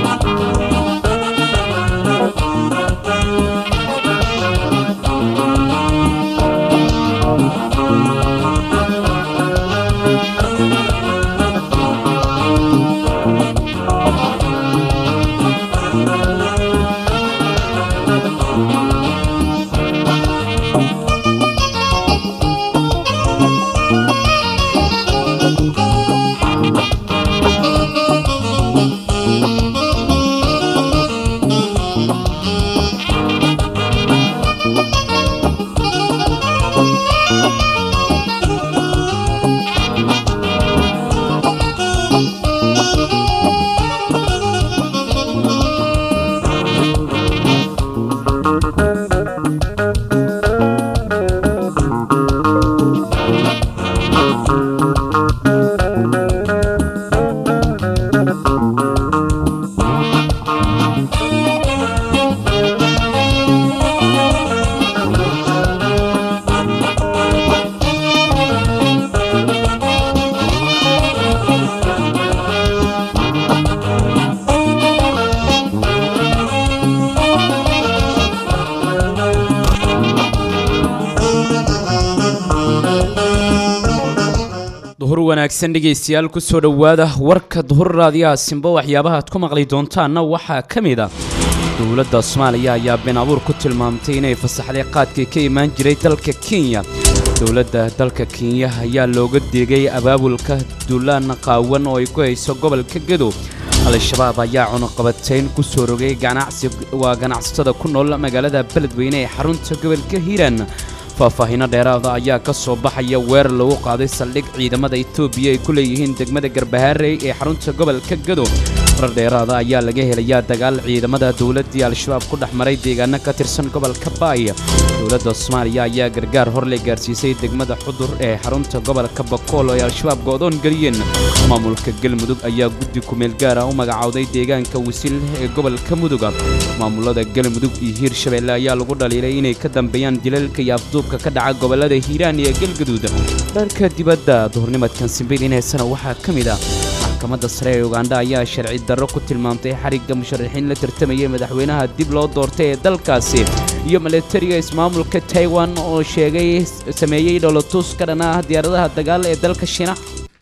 duhur wanaagsan dhegaystayaal kusoo dhowaada warka duhur raadiyaha simbo waxyaabaha aad ku maqli doontaanna waxaa ka mid ah dowladda soomaaliya ayaa been abuur ku tilmaamtay inay fasaxday qaadkii ka imaan jiray dalka kenya dowladda dalka kenya ayaa looga deegay abaabulka duulaan qaawan oo ay ku hayso gobolka gedo al-shabaab ayaa cunuqabatayn ku soo rogay ganacsi waa ganacsatada ku nool magaalada beledweyne ee xarunta gobolka hiiraan faahfaahiino dheeraada ayaa ka soo baxaya weerar lagu qaaday saldhig ciidamada etoobiya ay ku leeyihiin degmada garbahaarey ee xarunta gobolka gado warar dheeraada ayaa laga helayaa dagaal ciidamada dowladdii al-shabaab ku dhex maray deegaano ka tirsan gobolka baay dowladda soomaaliya ayaa gargaar horle gaarsiisay degmada xudur ee xarunta gobolka bakool oo ay al-shabaab go'doon geliyeen maamulka galmudug ayaa guddi kumeel gaara u magacowday deegaanka wasiil ee gobolka muduga maamulada galmudug iyo hiirshabeelle ayaa lagu dhaliilay inay ka dambeeyaan dilalka iyo afduubka ka dhaca gobolada hiiraan iyo galgaduud dharka dibadda duhurnimadkan simbiil heesana waxaa ka mid ah maxkamadda sare ee ugandha ayaa sharci darro ku tilmaamtay xarigga musharaxiin la tartamayay madaxweynaha dib loo doortay ee dalkaasi iyo milatariga ismaamulka taiwan oo sheegay sameeyey dholotus ka dhan ah diyaaradaha dagaal ee dalka shiinaha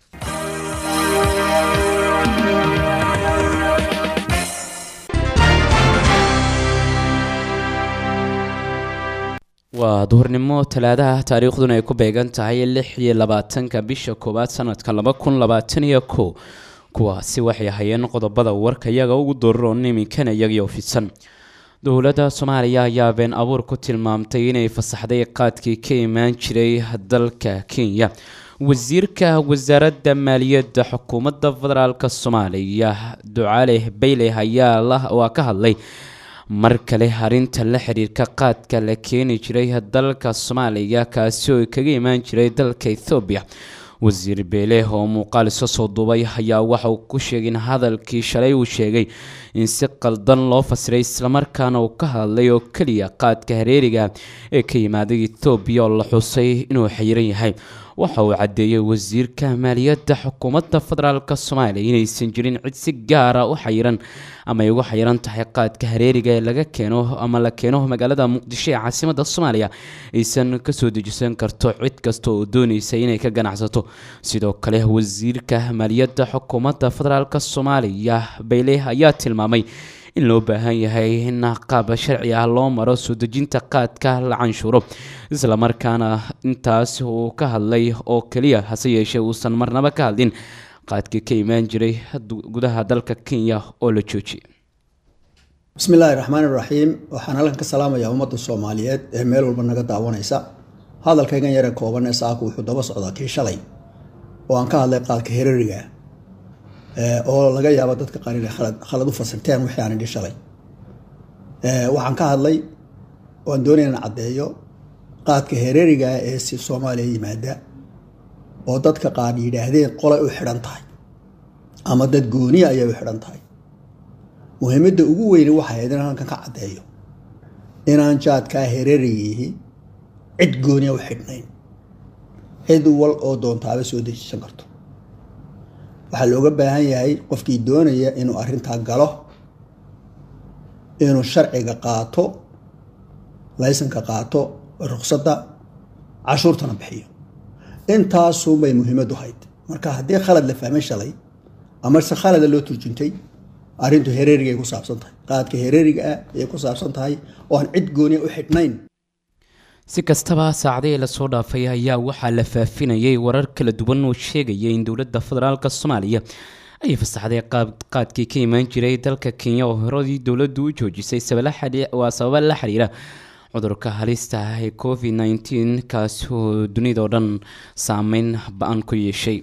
waa duhurnimo talaadaha taariikhduna ay ku beegan tahay lix iyo labaatanka bisha koowaad sanadka laba kun labaatan iyo kow kuwaasi waxay hayeen qodobada warka iyaga ugu dooraroon iminkana iyagii fidsan dowladda soomaaliya ayaa been abuur ku tilmaamtay inay fasaxday qaadkii ka imaan jiray dalka kenya wasiirka wasaaradda maaliyadda xukuumadda federaalk soomaaliya ducaale bayle ayaa waa ka hadlay mar kale arrinta la xiriirka qaadka la keeni jiray dalka soomaaliya kaasi oo kaga imaan jiray dalka ethoobiya wasiir beele oo muuqaal iska soo duubay ayaa waxa uu ku sheegay in hadalkii shalay uu sheegay in si qaldan loo fasiray islamarkaana uu ka hadlay oo keliya qaadka hareeriga ee ka yimaaday ethoobiya oo la xusay inuu xayiran yahay waxa uu caddeeyey wasiirka maaliyadda xukuumadda federaalk soomaaliya inaysan jirin cid si gaara u xayiran ama ay ugu xayiran tahay qaadka hareeriga ee laga keeno ama la keeno magaalada muqdisho ee caasimadda soomaaliya aysan kasoo dejisan karto cid kasta oo doonaysa inay ka ganacsato sidoo kale wasiirka maaliyadda xukuumadda federaalk soomaaliya bayle ayaa tilmaamay in loo baahan yahay in qaab sharci ah loo maro soo dejinta qaadka la canshuuro islamarkaana intaas uu ka hadlay oo keliya hase yeeshee uusan marnaba ka hadlin qaadkii ka imaan jiray gudaha dalka kenya oo la joojiyay bismi illaahi raxmaan iraxiim waxaan halkan ka salaamayaa ummadda soomaaliyeed ee meel walba naga daawanaysa hadalkaygan yare kooban ee saaka wuxuu daba socdaa kii shalay oo aan ka hadlay qaadka herariga oo laga yaabo dadka qaar inay khalad u fasirteen wixii aan idhi shalay waxaan ka hadlay waan doonaya in caddeeyo qaadka hereriga ee si soomaaliya yimaada oo dadka qaar yidhaahdeen qolay u xidhan tahay ama dad gooniya ayay u xidhan tahay muhiimadda ugu weyni waxay ahayd in halkan ka caddeeyo inaan jaadkaa hererigiihi cid gooniya u xidhnayn cid wal oo doontaaba soo dejisan karto waxaa looga baahan yahay qofkii doonaya inuu arrintaa galo inuu sharciga qaato laysanka qaato ruqsadda cashuurtana bixiyo intaasuunbay muhiimadu hayd marka haddii khalad la fahmay shalay ama se khalada loo turjuntay arrintu hereerigay ku saabsan tahay qaadka hereeriga ah ayay ku saabsan tahay oo aan cid gooniya u xidhnayn si kastaba saacadihii lasoo dhaafay ayaa waxaa la faafinayay warar kala duwan oo sheegaya in dowladda federaalk soomaaliya ay fasaxday qaadkii ka imaan jiray dalka kenya oo horadii dowladdu u joojisay waa sababa la xiriira cudurka halista ah ee covid nneteen kaasi oo dunidao dhan saameyn ba-an ku yeeshay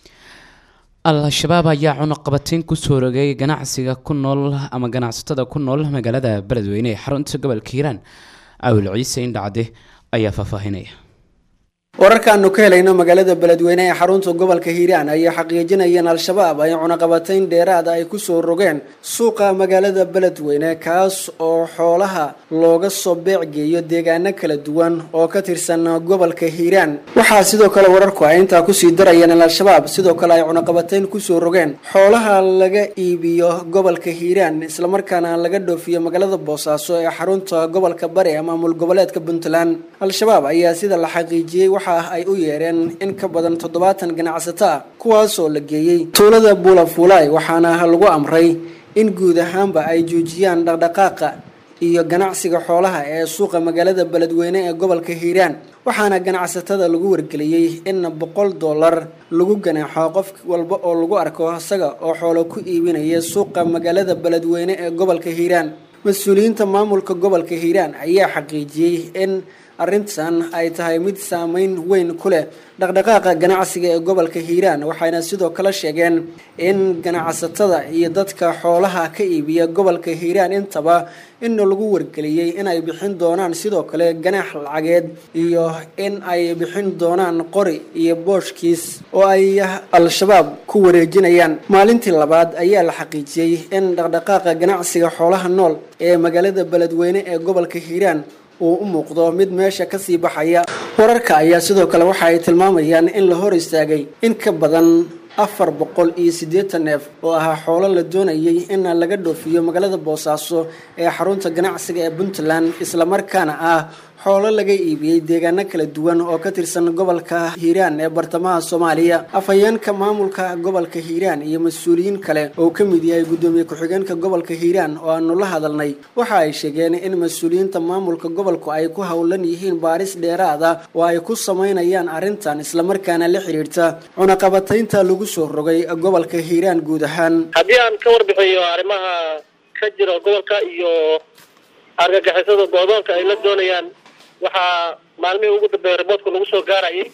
al-shabaab ayaa cunuqabateyn kusoo rogay ganacsiga ku nool ama ganacsatada ku nool magaalada beledweyne ee xarunta gobolka hiiraan awil ciise indhacde ayaa faahfaahinaya wararkaanu ka helayno magaalada beledweyne ee xarunta gobolka hiiraan ayaa xaqiijinayeen al-shabaab ay cunaqabatayn dheeraada ay kusoo rogeen suuqa magaalada beledweyne kaas oo xoolaha looga soo beecgeeyo deegaano kala duwan oo ka tirsan gobolka hiiraan waxaa sidoo kale wararku ay intaa kusii darayeen in al-shabaab sidoo kale ay cunaqabatayn kusoo rogeen xoolaha laga iibiyo gobolka hiiraan islamarkaana laga dhoofiyo magaalada boosaaso ee xarunta gobolka bari ee maamul goboleedka puntland al-shabaab ayaa sida la xaqiijiyey waxa ay u yeereen in ka badan toddobaatan ganacsato ah kuwaasoo la geeyey tuulada buulafuulaay waxaana lagu amray in guud ahaanba ay joojiyaan dhaqdhaqaaqa iyo ganacsiga xoolaha ee suuqa magaalada beledweyne ee gobolka hiiraan waxaana ganacsatada lagu wargeliyey in boqol dollar lagu ganaaxo qof walba oo lagu arko isaga oo xoolo ku iibinaya suuqa magaalada beledweyne ee gobolka hiiraan mas-uuliyiinta maamulka gobolka hiiraan ayaa xaqiijiyey in arrintan ay tahay mid saameyn weyn ku leh dhaqdhaqaaqa ganacsiga ee gobolka hiiraan waxayna sidoo kale sheegeen in ganacsatada iyo dadka xoolaha ka iibiya gobolka hiiraan intaba in lagu wargeliyey in ay bixin doonaan sidoo kale ganaax lacageed iyo in ay bixin doonaan qori iyo booshkiis oo ay al-shabaab ku wareejinayaan maalintii labaad ayaa la xaqiijiyey in dhaqdhaqaaqa ganacsiga xoolaha nool ee magaalada beledweyne ee gobolka hiiraan uu u muuqdo mid meesha kasii baxaya wararka ayaa sidoo kale waxa ay tilmaamayaan in la hor istaagay in ka badan afar boqol iyo siddeetan neef oo ahaa xoolo la doonayay in laga dhoofiyo magaalada boosaaso ee xarunta ganacsiga ee puntland islamarkaana ah xoolo laga iibiyey deegaano kala duwan oo ka tirsan gobolka hiiraan ee bartamaha soomaaliya afhayeenka maamulka gobolka hiiraan iyo mas-uuliyiin kale oo ka mid yahay guddoomiye ku-xigeenka gobolka hiiraan oo aanu la hadalnay waxa ay sheegeen in mas-uuliyiinta maamulka gobolku ay ku howlan yihiin baaris dheeraad ah oo ay ku samaynayaan arrintan islamarkaana la xidhiirta cunaqabataynta lagu soo rogay gobolka hiiraan guud ahaan haddii aan ka warbixiyo arrimaha ka jira gobolka iyo argagixisada goodoonka ay la doonayaan waxaa maalmihii ugu dambeeya riboodku lagu soo gaarayay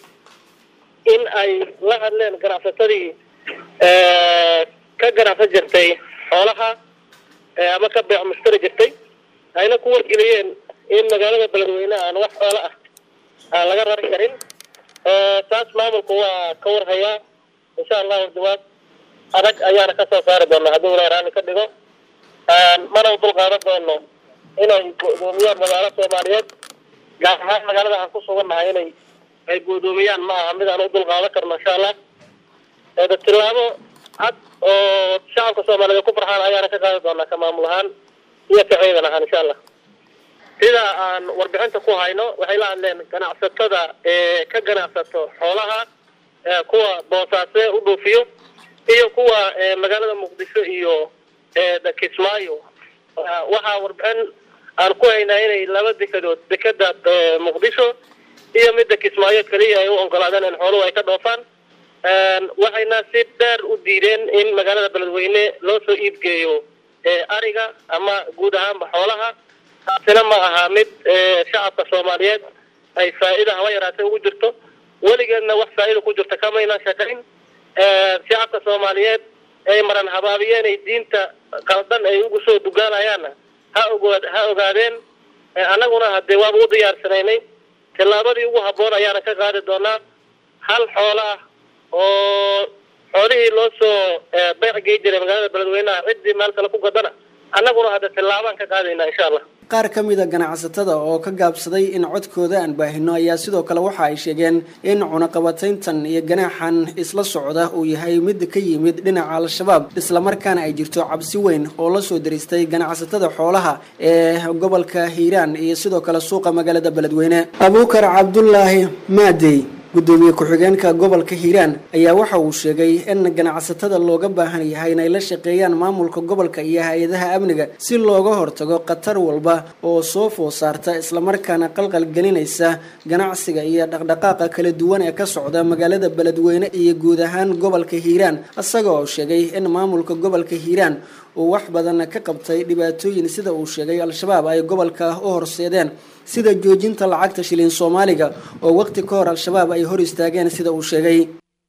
in ay la hadleen ganacsatadii ka ganacsan jirtay xoolaha ama ka beec mushtari jirtay ayna ku wargeliyeen in magaalada beledweyne aan wax xoolo ah aan laga rari karin taas maamulku waa ka warhayaa insha allahu jawaab adag ayaana ka soo saari doona haddii ilahi raalli ka dhigo mana u dulqaadan doono inay go-doomiyaan magaalo soomaaliyeed gaar ahaan magaalada aan ku sugannahay inay ay go-doomiyaan ma aha mid aan u dulqaadan karno insha allah da tilaabo cad oo shacabka soomaaliyeed ku farxaan ayaana ka qaadi doonaa ka maamul ahaan iyo ka ciidan ahaan insha allah sida aan warbixinta ku hayno waxay la hadleen ganacsatada ee ka ganacsato xoolaha kuwa boosaase u dhoofiyo iyo kuwa magaalada muqdisho iyo kismaayo waxaa warbixin aan ku haynaa inay laba dekadood dekeda muqdisho iyo midda kismaayo keliya ay u ogolaadeen in xooluhu ay ka dhoofaan waxayna si dheer u diideen in magaalada beledweyne loo soo iibgeeyo ariga ama guud ahaanba xoolaha taasina ma aha mid shacabka soomaaliyeed ay faa'iida haba yaraatay ugu jirto weligeedna wax faa'iida ku jirta kamayna shaqayn shacabka soomaaliyeed ay maran habaabiyeen ay diinta qaldan ay ugu soo dugaanayaanna ha ogood ha ogaadeen annaguna haddee waaba u diyaarsanaynay tillaabadii ugu habboon ayaana ka qaadi doonaa hal xoolo ah oo xoolihii loo soo beec gey jiray magaalada beledweyneha ciddii meel kale ku gadana annaguna hadda tillaabaan ka qaadaynaa insha allah qaar ka mid a ganacsatada oo ka gaabsaday in codkooda aan baahino ayaa sidoo kale waxa ay sheegeen in cunaqabatayntan iyo ganaaxan isla socda uu yahay mid ka yimid dhinaca al-shabaab islamarkaana ay jirto cabsi weyn oo la soo daristay ganacsatada xoolaha ee gobolka hiiraan iyo sidoo kale suuqa magaalada beledweyne abuukar cabdulaahi maadey gudoomiye ku-xigeenka gobolka hiiraan ayaa waxa uu sheegay in ganacsatada looga baahan yahay inay la shaqeeyaan maamulka gobolka iyo hay-adaha amniga si looga hortago khatar walba oo soo food saarta islamarkaana qalqal gelinaysa ganacsiga iyo dhaqdhaqaaqa kala duwan ee ka socda magaalada beledweyne iyo guud ahaan gobolka hiiraan isaga oo sheegay in maamulka gobolka hiiraan uu wax badan ka qabtay dhibaatooyin sida uu sheegay al-shabaab ay gobolka u horseedeen sida joojinta lacagta shilin soomaaliga oo waqti ka hor al-shabaab ay hor istaageen sida uu sheegay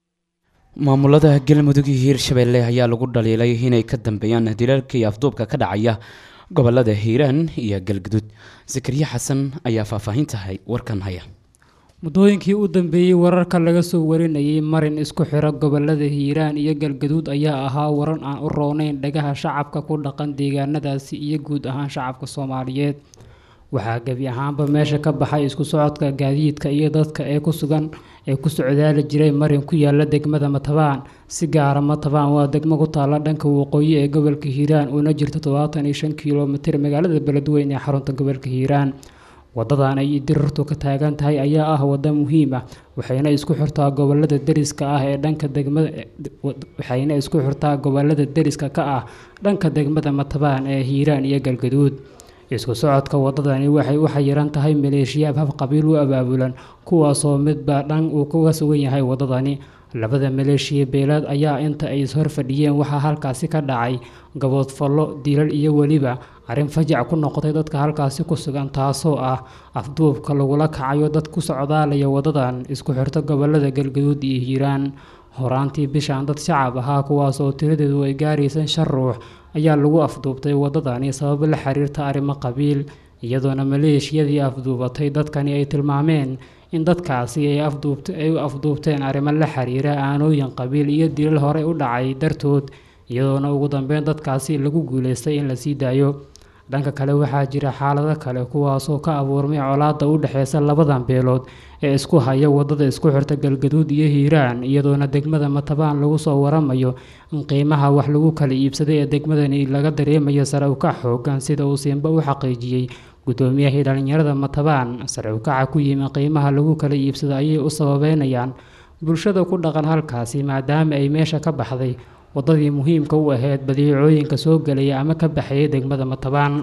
maamulada galmudug iyo hiirshabeelle ayaa lagu dhaliilay inay ka dambeeyaan dilalka iyo afduubka ka dhacaya gobolada hiiraan iyo galgudud zakariya xasan ayaa faahfaahintahay warkan haya muddooyinkii u dambeeyey wararka laga soo warinayay marin isku xira gobolada hiiraan iyo galgaduud ayaa ahaa waran aan u rooneyn dhagaha shacabka ku dhaqan deegaanadaasi iyo guud ahaan shacabka soomaaliyeed waxaa gebi ahaanba meesha ka baxay isku socodka gaadiidka iyo dadka ee ku sugan ee ku socdaali jiray marin ku yaala degmada matabaan si gaara matabaan waa degmo ku taalla dhanka waqooyi ee gobolka hiiraan uuna jirto todobaatan iyo shan kilomitir magaalada beledweyne ee xarunta gobolka hiiraan wadadan ay dirirtu ka taagan tahay ayaa ah wada muhiim ah waxayna isku xirtaa gobolada deriska ah ee dhanka degmada waxayna isku xirtaa gobolada deriska ka ah dhanka degmada matabaan ee hiiraan iyo galgaduud isku socodka wadadani waxay u xayiran tahay maleeshiyaab hab qabiil u abaabulan kuwaasoo midba dhan uu kaga sugan yahay wadadani labada maleeshiya beelaad ayaa inta ay ishor fadhiyeen waxaa halkaasi ka dhacay gaboodfallo dilal iyo weliba arrin fajac ku noqotay dadka halkaasi ku sugan taasoo ah afduubka lagula kacayo dad ku socdaalaya wadadan isku xirto gobolada galgaduud iyo hiiraan horaantii bishan dad shacab ahaa kuwaasoo tiradeedu ay gaaraysan shan ruux ayaa lagu afduubtay wadadani sababo la xiriirta arrimo qabiil iyadoona maleeshiyadii afduubatay dadkani ay tilmaameen in dadkaasi ay u afduubteen arrimo la xiriira aanooyin qabiil iyo dilal horey u dhacay dartood iyadoona ugu dambeyn dadkaasi lagu guuleystay in la sii daayo dhanka kale waxaa jira xaalado kale kuwaasoo ka abuurmay colaada u dhexeysa labadan beelood ee isku haya wadada isku xirta galgaduud iyo hiiraan iyadoona degmada matabaan lagu soo waramayo in qiimaha wax lagu kala iibsaday ee degmadani laga dareemayo sare ukac xoogan sida uu siinba u xaqiijiyey guddoomiyahii dhalinyarada matabaan sare ukaca ku yimi qiimaha lagu kala iibsado ayay u sababeynayaan bulshada ku dhaqan halkaasi maadaama ay meesha ka baxday wadadii muhiimka u ahayd badeecooyinka soo gelaya ama ka baxayay degmada matabaan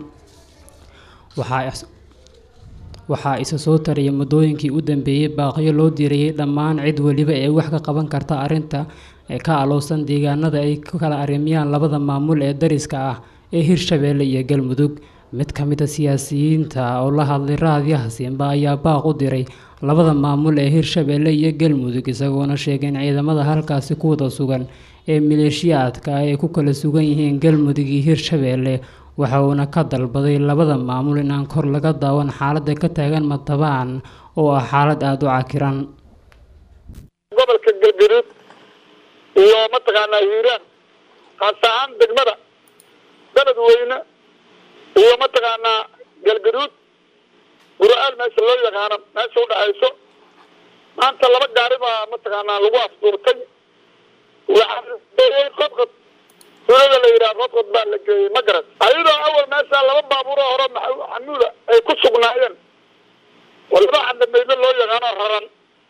waxaa isa soo tarayay muddooyinkii u dambeeyey baaqiyo loo dirayay dhammaan cid weliba ee wax ka qaban karta arrinta ee ka alowsan deegaanada ay ku kala arrimiyaan labada maamul ee dariska ah ee hirshabeelle iyo galmudug mid ka mid a siyaasiyiinta oo la hadlay raadiyaha siinba ayaa baaq u diray labada maamul ee hirshabeelle iyo galmudug isagoona sheegay in ciidamada halkaasi ku wada sugan ee maleeshiyaadka ay ku kala sugan yihiin galmudug iyo hirshabeelle waxa uuna ka dalbaday labada maamul in aan kor laga daawan xaaladda ka taagan matabaan oo ah xaalad aada u cakiran gobolka galgaduud iyo mataqaanaa hiiraan haas ahaan degmada beledweyne iyo mataqaanaa galgaduud gura-aal meesha loo yaqaano meesha udhexayso maanta laba gaari baa mataqaanaa lagu afduurtay waxaa qodqod suulada la yidhaha qodqod baa la geeyey ma garan ayadoo awal meesha laba baabuuroo hore xamuuda ay ku sugnaayeen oo laba candameydo loo yaqaano raran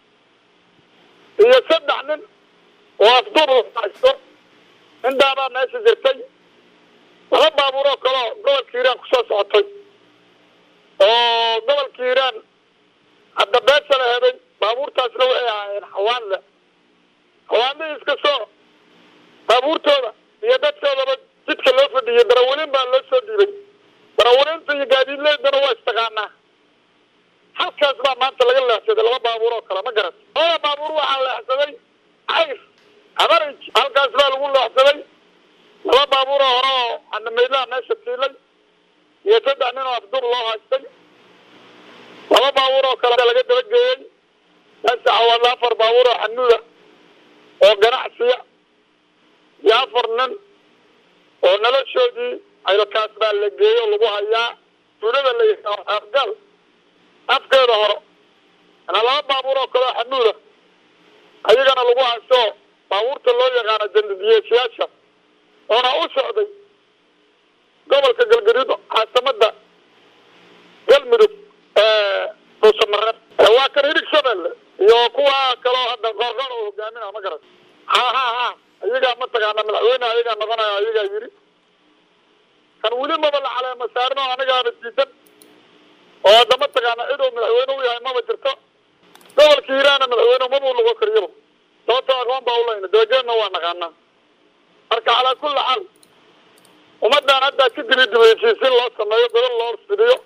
iyo saddex nin oo afduub haysto intaabaa meesha jirtay laba baabuuroo kaleo gobolka hiiraan kusoo socotay oo gobolka hiiraan hadda beesha la heday baabuurtaasna waxay ahaayeen xawaanle xawaanlihii iska soo baabuurtooda iyo dadkoodaba jidka loo fadhiyey darawaliin baa loo soo dhiibay darawaliinta iyo gaadiidleydana waa istaqaanaa halkaas baa maanta laga leexsaday laba baabuur oo kale ma garan labada baabuur waxaa leexsaday cayr abarij halkaas baa lagu leexsaday laba baabuur oo hore oo xanameydlaha meesha tiilay iyo saddex nin oo afduur loo haystay laba baabuur oo kale laga dabageeyey meesha xawaadla afar baabuur oo xanuuda oo ganacsiya iyo afar nin oo noloshoodii caylakaas baa la geeyo lagu hayaa tuulada la yidhaaho xeergal afkeeda hore anaa laba baabuur oo kaleo xamuuda ayagana lagu haysto baabuurta loo yaqaano jandidiyeeshayaasha oona u socday gobolka galgaduud caasimada galmudug dhuusamareeb waa kan hirig shabeelle iyo kuwa kaloo hadda qoorqoor oo hogaaminaa ma garan ha ha ha ayagaa mataqaana madaxweyne ayagaa noqonaya ayagaa yiri kan weli maba la caleema saarin oo anigaaba diidan oo hadda mataqaana cid uu madaxweyne u yahay maba jirto gobolka hiiraana madaxweyne mabuu noqon kariyaba sababtoo aqoon baa ulayna dabageedna waa naqaanaa marka calaa kulli xaal ummaddan haddaa si dibi dibi heshiisiin loo sameeyo gobol loo fidiyo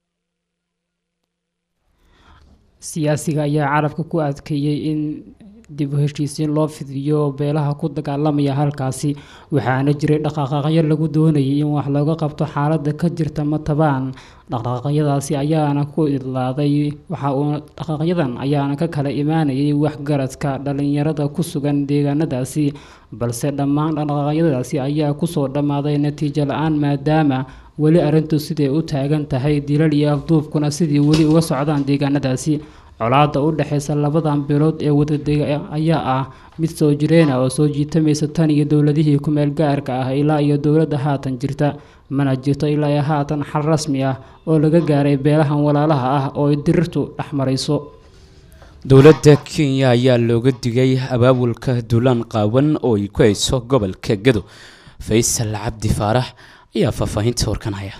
siyaasiga ayaa carabka ku adkeeyey in dib u heshiisiin loo fidiyo beelaha ku dagaalamaya halkaasi waxaana jiray dhaqaaqaqyo lagu doonayay in wax looga qabto xaaladda ka jirta matabaan dhaqaaqyadaasi ayaana ku idlaaday waxa uu dhaqaaqyadan ayaana ka kala imaanayay waxgaradka dhalinyarada ku sugan deegaanadaasi balse dhammaan dhaqaaqyadaasi ayaa kusoo dhammaaday natiijo la-aan maadaama weli arrintu siday u taagan tahay dilal iyo afduubkuna sidii weli uga socdaan deegaanadaasi colaadda u dhexeysa labadan bilood ee wadadega ayaa ah mid soo jireena oo soo jiitamaysa tan iyo dowladihii ku-meel gaarka ah ilaa iyo dowladda haatan jirta mana jirto ilaa iyo haatan xal rasmi ah oo laga gaaray beelahan walaalaha ah oo ay dirirtu dhex marayso dowladda kenya ayaa looga digay abaabulka duulaan qaawan oo ay ku hayso gobolka gado faysal cabdi faarax ayaa faahfaahinta warkan haya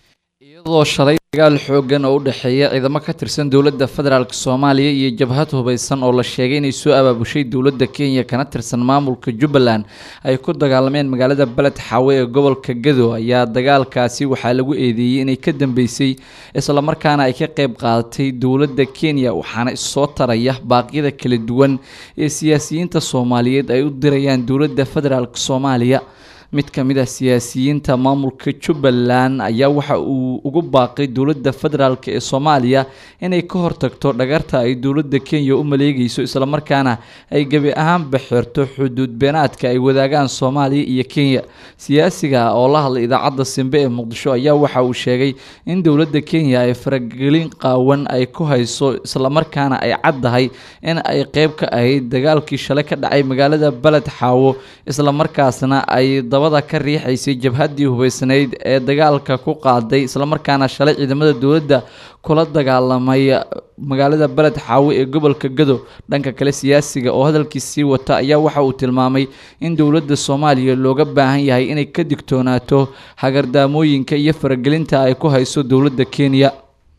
iyadoo shalay dagaal xoogan oo u dhexeeya ciidamo ka tirsan dowladda federaalk soomaaliya iyo jabhad hubaysan oo la sheegay inay soo abaabushay dowladda kenya kana tirsan maamulka jubbaland ay ku dagaalameen magaalada beled xaawe ee gobolka gado ayaa dagaalkaasi waxaa lagu eedeeyey inay ka dambeysay islamarkaana ay ka qeyb qaadatay dowladda kenya waxaana issoo taraya baaqyada kala duwan ee siyaasiyiinta soomaaliyeed ay u dirayaan dowladda federaalk soomaaliya mid ka mid ah siyaasiyiinta maamulka jubbaland ayaa waxa uu ugu baaqay dowladda federaalk ee soomaaliya inay ka hortagto dhagarta ay dowladda kenya u maleegayso islamarkaana ay gebi ahaanba xirto xuduud beenaadka ay wadaagaan soomaaliya iyo kenya siyaasiga oo la hadlay idaacadda simbe ee muqdisho ayaa waxa uu sheegay in dowladda kenya ay faragelin qaawan ay ku hayso islamarkaana ay caddahay in ay qeyb ka ahayd dagaalkii shalay ka dhacay magaalada beled xaawo islamarkaasna ay dabada ka riixaysay jabhaddii hubaysnayd ee dagaalka ku qaaday islamarkaana shalay ciidamada dowladda kula dagaalamay magaalada beled xaawe ee gobolka gado dhanka kale siyaasiga oo hadalkiis sii wata ayaa waxa uu tilmaamay in dowladda soomaaliya looga baahan yahay inay ka digtoonaato hagardaamooyinka iyo faragelinta ay ku hayso dowladda kenya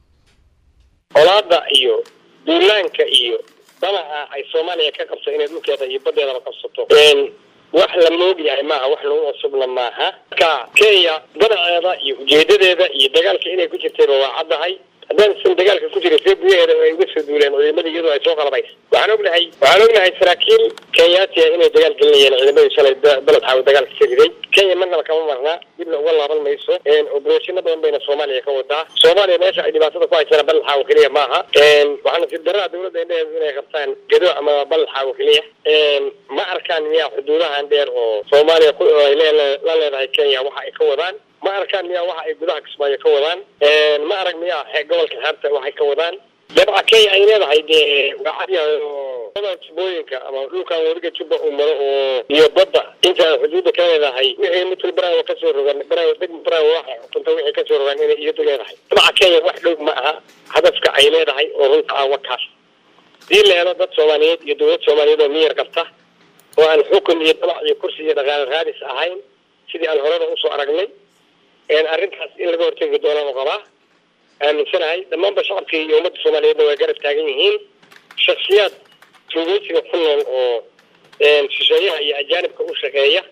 colaada iyo duulaanka iyo danaha ay soomaaliya ka qabto inay dhulkeeda iyo badeedaba qabsato wax la moog yahay maaha wax lagu cusubna maaha marka kenya danaceeda iyo ujeedadeeda iyo dagaalka inay ku jirtayba waa caddahay haddaan isan dagaalka ku jiray see gudaheeda ay uga soo duuleen ciidamada iyadoo ay soo qalabaysa waxaan ognahay waxaan ognahay saraakiil kenyaatiya inay dagaal gelinayeen ciidamadii shalay beled xaawe dagaalka ka riday kenya marnaba kama marnaa dibna uga laaban mayso obereshino badan bayna soomaaliya ka wadaa soomaaliya meesha ay dhibaatada ku haysana beled xaawo keliya maaha waxaana si daraa dowladda indhaheedu inay qabtaan gedo ama beled xaawo keliya ma arkaan miyaa xuduudahan dheer oo soomaaliya ay la leedahay kenya waxa ay ka wadaan ma arkaan miyaa waxa ay gudaha kismaayo ka wadaan ma arag miyaa gobolka xeebta waxay ka wadaan dabca kenya ay leedahay dee waa cadyahay oo jubbooyinka ama dhulkan weliga jubba uu maro oo iyo badda inta xuduudda ka leedahay wixii mitl baraawo kasoo rogan baraawo deg baraawo waxa xukunta wixii kasoo rogan inay iyadu leedahay dabca kenya wax dhow ma aha hadafka ay leedahay oo runta ah wakaas hadii la helo dad soomaaliyeed iyo dowlad soomaaliyeed oo miyar qabta oo aan xukun iyo dabac iyo kursi iyo dhaqaale raadis ahayn sidii aan horeba usoo aragnay arrintaas in laga hortegi doonaan qabaa aaminsanahay dhammaanba shacabkii iyo ummadda soomaaliyeedna waa garab taagan yihiin shaksiyaad tuugeysiga ku nool oo shisheeyaha iyo ajaanibka u shaqeeya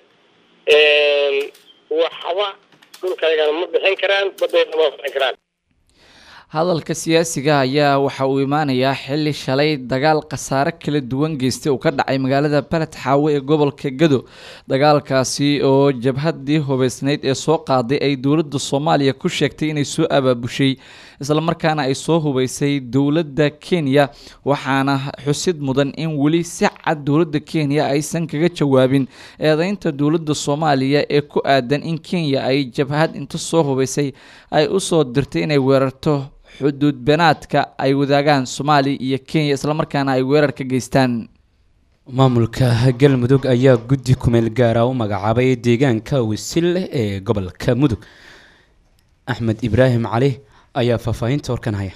waxba dhulkaygana ma bixin karaan badeedna ma bixin karaan hadalka siyaasiga ayaa waxa uu imaanayaa xili shalay dagaal khasaare kala duwan geystay uu ka dhacay magaalada baled xaawe ee gobolka gado dagaalkaasi oo jabhadii hubeysneyd ee soo qaaday ay dowladda soomaaliya ku sheegtay inay soo abaabushay islamarkaana ay soo hubeysay dowladda kenya waxaana xusid mudan in weli si cad dowladda kenya aysan kaga jawaabin eedeynta dowladda soomaaliya ee ku aadan in kenya ay jabhad inta soo hubeysay ay usoo dirtay inay weerarto xuduud benaadka ay wadaagaan soomaaliya iyo kenya islamarkaana ay weerar ka geystaan maamulka galmudug ayaa guddi kumeel gaara u magacaabay deegaanka wisil ee gobolka mudug axmed ibraahim cali ayaa faahfaahinta warkan haya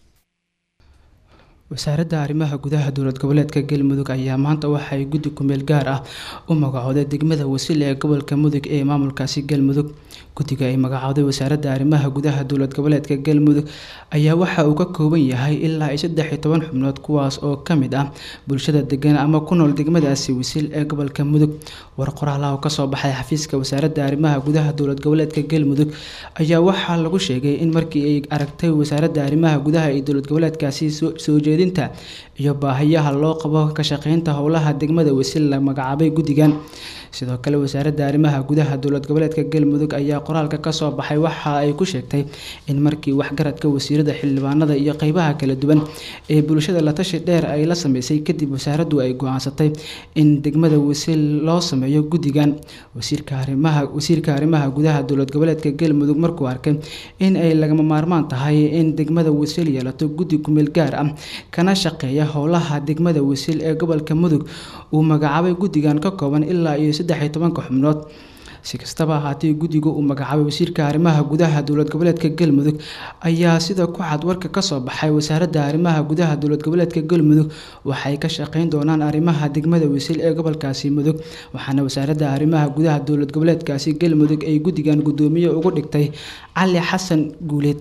wasaaradda arrimaha gudaha dowlad goboleedka galmudug ayaa maanta waxay guddi kumeel gaar ah u magacooday degmada wasil ee gobolka mudug ee maamulkaasi galmudug guddiga ay magacooday wasaaradda arrimaha gudaha dowlad goboleedka galmudug ayaa waxa uu ka kooban yahay ilaa iyo saddex iyo toban xubnood kuwaas oo ka mid ah bulshada degan ama ku nool degmadaasi wasil ee gobolka mudug war qoraalaha kasoo baxay xafiiska wasaaradda arrimaha gudaha dowlad goboleedka galmudug ayaa waxaa lagu sheegay in markii ay aragtay wasaaradda arrimaha gudaha ee dowlad goboleedkaasi soo jeedinta iyo baahiyaha loo qabo ka shaqeynta howlaha degmada wasil la magacaabay guddigan sidoo kale wasaaradda arrimaha gudaha dowlad goboleedka galmudug ayaa qoraalka kasoo baxay waxa ay ku sheegtay in markii waxgaradka wasiirada xildhibaanada iyo qeybaha kala duwan ee bulshada la tashi dheer ay la sameysay kadib wasaaraddu ay go-aansatay in degmada wasil loo sameeyo guddigan wasiirka arrimaha wasiirka arrimaha gudaha dowlad goboleedka galmudug markuu arkay in ay lagama maarmaan tahay in degmada wasil yeelato guddi kumeel gaar ah kana shaqeeya howlaha degmada wasil ee gobolka mudug uu magacaabay guddigan ka kooban ilaa iyo saddex iyo tobanka xubnood si kastaba ahaatee guddiga uu magacaabay wasiirka arrimaha gudaha dowlad goboleedka galmudug ayaa sida ku cad warka kasoo baxay wasaaradda arrimaha gudaha dowlad goboleedka galmudug waxay ka shaqeyn doonaan arrimaha degmada wasil ee gobolkaasi mudug waxaana wasaaradda arrimaha gudaha dowlad goboleedkaasi galmudug ay guddigan guddoomiye ugu dhigtay cali xasan guuleed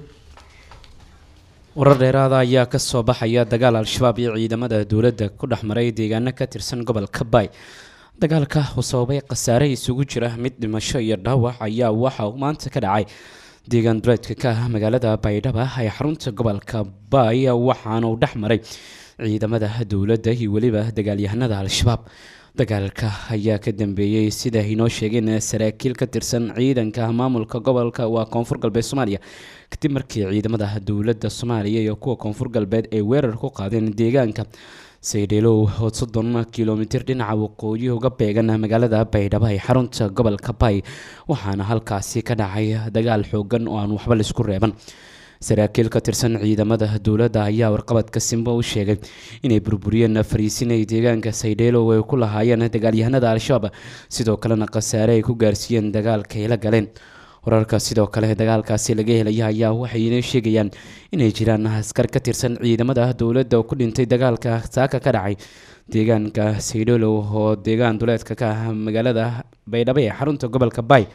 warar dheeraada ayaa kasoo baxaya dagaal al-shabaab iyo ciidamada dowladda ku dhex maray deegaano ka tirsan gobolka baay dagaalka uu sababay khasaare isugu jira mid dhimasho iyo dhaawac ayaa waxa uu maanta ka dhacay deegaan duleedka ka ah magaalada baydhaba ee xarunta gobolka baay waxaana uu dhex maray ciidamada dowladda iyo weliba dagaalyahanada al-shabaab dagaalka ayaa ka dambeeyey sida inoo sheegeen saraakiil ka tirsan ciidanka maamulka gobolka waa koonfur galbeed soomaaliya kadib markii ciidamada dowladda soomaaliya iyo kuwa koonfur galbeed ay weerar ku qaadeen deegaanka saydheelow oo soddon kilomitir dhinaca waqooyi uga beegan magaalada baydhabo ee xarunta gobolka bay waxaana halkaasi ka dhacay dagaal xoogan oo aan waxba laisku reeban saraakiil ka tirsan ciidamada dowladda ayaa warqabadka simbo u sheegay inay burburiyeen fariisin ay deegaanka saydheelow ay ku lahaayeen dagaalyahanada al-shabaab sidoo kalena khasaare ay ku gaarsiiyeen dagaalka ay la galeen wararka sidoo kale dagaalkaasi laga helaya ayaa waxay inoo sheegayaan inay jiraan askar ka tirsan ciidamada dowladda oo ku dhintay dagaalka saaka ka dhacay deegaanka saydheelow oo deegaan duleedka ka ah magaalada baydhabo ee xarunta gobolka bay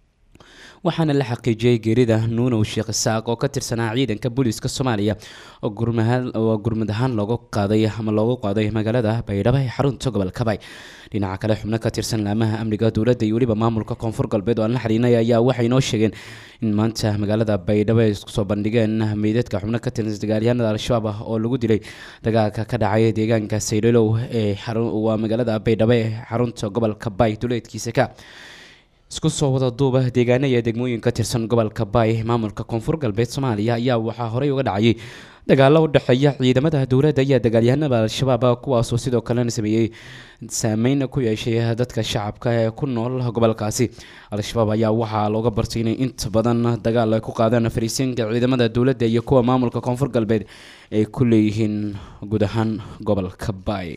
waxaana la xaqiijiyey geerida nuunow sheekh isaaq oo ka tirsanaa ciidanka booliiska soomaaliya oo gurmad ahaan loogu qaaday ama loogu qaaday magaalada baydhabo ee xarunta gobolka bay dhinaca kale xubno ka tirsan laamaha amniga dowladda iyo weliba maamulka koonfur galbeed oo aan la xiriinay ayaa waxay inoo sheegeen in maanta magaalada baydhabo ay isku soo bandhigeen meydadka xubno ka tirsan dagaalyahanada al-shabaab ah oo lagu dilay dagaalka ka dhacay deegaanka saydhelow ee waa magaalada baydhabo ee xarunta gobolka bay duleedkiisa ka isku soo wada duuba deegaana iyo degmooyin ka tirsan gobolka baay maamulka koonfur galbeed soomaaliya ayaa waxaa horey uga dhacayay dagaalo u dhexeeya ciidamada dowladda iyo dagaalyahanada al-shabaab kuwaasoo sidoo kalena sameeyey saameyn ku yeeshay dadka shacabka ee ku nool gobolkaasi al-shabaab ayaa waxaa looga bartay inay inta badan dagaal ay ku qaadaan fariisiinka ciidamada dowladda iyo kuwa maamulka koonfur galbeed ay ku leeyihiin guud ahaan gobolka baay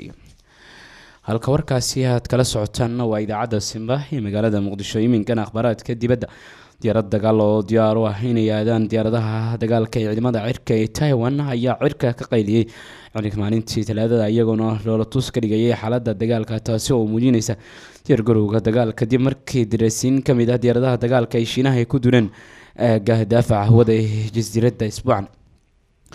halka warkaasi aad kala socotaanna waa idaacadda simba ee magaalada muqdisho iminkana akhbaaraadka dibadda diyaarad dagaal oo diyaar u ah inay aadaan diyaaradaha dagaalka ee ciidamada cirka ee taiwan ayaa cirka ka qayliyey ciidanka maalintii talaadada iyagoona loola tus ka dhigayay xaaladda dagaalka taasi oo muujinaysa diyaargarowga dagaal kadib markii dirasiin ka mid ah diyaaradaha dagaalka ay shiinaha ay ku duleen aagga daafaca hawada ee jasiiradda isbuucan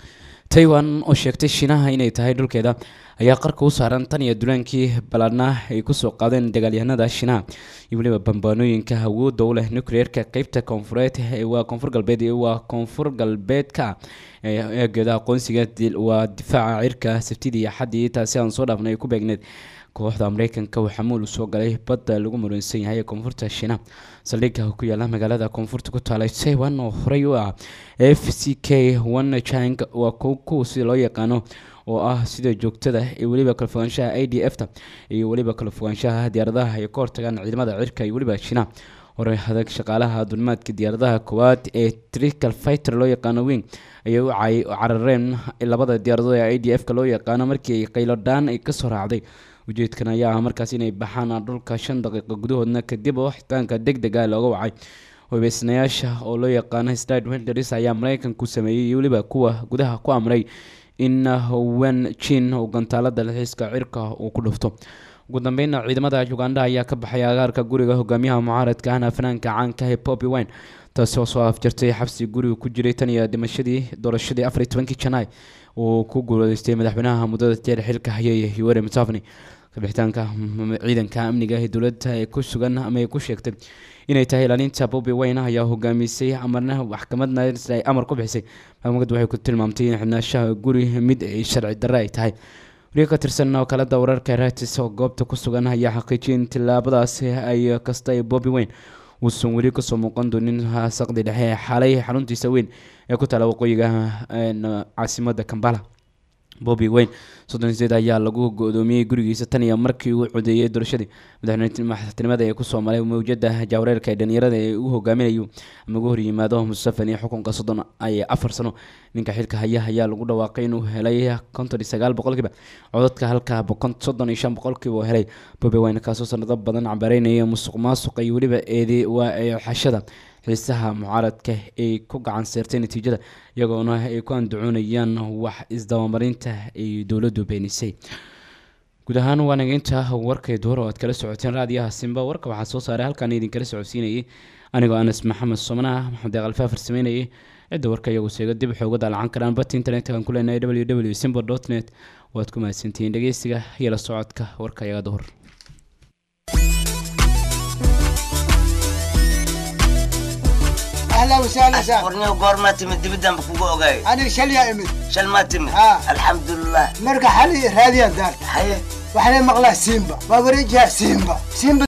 taiwan oo sheegtay shiinaha inay tahay dhulkeeda ayaa qarka u saaran tan iyo dulaankii ballaadhnaa ay kusoo qaadeen dagaalyahanada shiinaha iyo weliba bambaanooyinka awoodda u leh nucleerka qeybta koonfureed waa koonfur galbeed waa koonfur galbeedka eegeeda aqoonsiga waa difaaca cirka sabtidii iyo xaddii taasi aan soo dhaafnay ay ku beegneed kooxda mareykanka waxaa muul usoo galay badda lagu muransan yahay ee koonfurta shiina saldhigga ku yaala magaalada koonfurta ku taalay taiwan oo horey u ah f c k one chang waa kuwa sida loo yaqaano oo ah sida joogtada ee weliba kala fogaanshaha i d f ta iyo weliba kala fogaanshaha diyaaradaha ay ka hortagaan ciidamada cirka iyo weliba shiina hore adag shaqaalaha dulmaadka diyaaradaha koowaad ee trical fighter loo yaqaano wing ayay u carareen labada diyaaradood ee i d f ka loo yaqaano markii ay qaylodhaan ay kasoo raacday ujeedkan ayaa ah markaas inay baxaan dhulka shan daqiiqo gudahoodna kadib oo xitaanka deg dega looga wacay hubeysnayaasha oo loo yaqaano stad wenders ayaa mareykanku sameeyey iyo weliba kuwa gudaha ku amray in wen jin uu gantaalada dalxiiska cirka uu ku dhufto ugu dambeynna ciidamada uganda ayaa ka baxay agaarka guriga hogaamiyaha mucaaradka ahna fanaanka caanka ee poppy wine taasi oo soo afjartay xabsi guriga ku jiray tan iyo dhimashadii doorashadii afar iyo tobankii janaay uu ku guuleystay madaxweynaha muddada jeer xilka hayay yoweri museveni kabixitaanka ciidanka amniga ee dowladda ee ku sugan ama ay ku sheegtay inay tahay ilaalinta bobi wayne ayaa hogaamisay amarna maxkamadna ay amar ku bixisay maxkamaddu waxay ku tilmaamtay in xidhnaashaha guri mid ay sharci darre ay tahay wariga ka tirsan wakaalada wararka ratis oo goobta ku sugan ayaa xaqiijiyay in tillaabadaasi ay kasta ee bobi wayne uusan weli kasoo muuqan doonin saqdi dhexe ee xalay xaruntiisa weyn ee ku taala waqooyiga caasimada kambala bobi wayne soddon sideed ayaa lagu go-doomiyey gurigiisa tan iyo markii uu codeeyey doorashadii madaxtinimada ee kusoo maray mawjada jaawareerka ee dhalinyarada ee uu hogaaminayo ama ugu horyimaado musafani xukunka soddon ay afar sano ninka xilka haya ayaa lagu dhawaaqay inuu helay konton iyo sagaal boqolkiiba codadka halka soddon iyo shan boqolkiiba uu helay bobi wayne kaasoo sanado badan cambareynaya musuq maasuqa iyo weliba eedi waa xashada xiisaha mucaaradka ay ku gacan seertay natiijada iyagoona ay ku andacoonayaan wax isdabamarinta ay dowladdu beenisay guud ahaan waa nageynta warkay duhur oo aad kala socoteen raadiyaha simba warka waxaa soo saaray halkaan idinkala socodsiinayay anigoo anas maxamed somana maxamed deeqalfa farsameynayay cidda warka iyagu seega dib waxay uga daalacan karaan bat internetka aan ku leenahay w w simba dot net waad ku mahadsantihiin dhegeysiga iyo la socodka warka iyaga duhur اهلا وسهلا سهلا ورني وقور ما تمد دبدان بكوكو اوغاي انا شل يا امد شل ما تمد ها. الحمد لله مرقى حالي راديا دار حيه وحنا مغلا سيمبا ما بريجها سيمبا سيمبا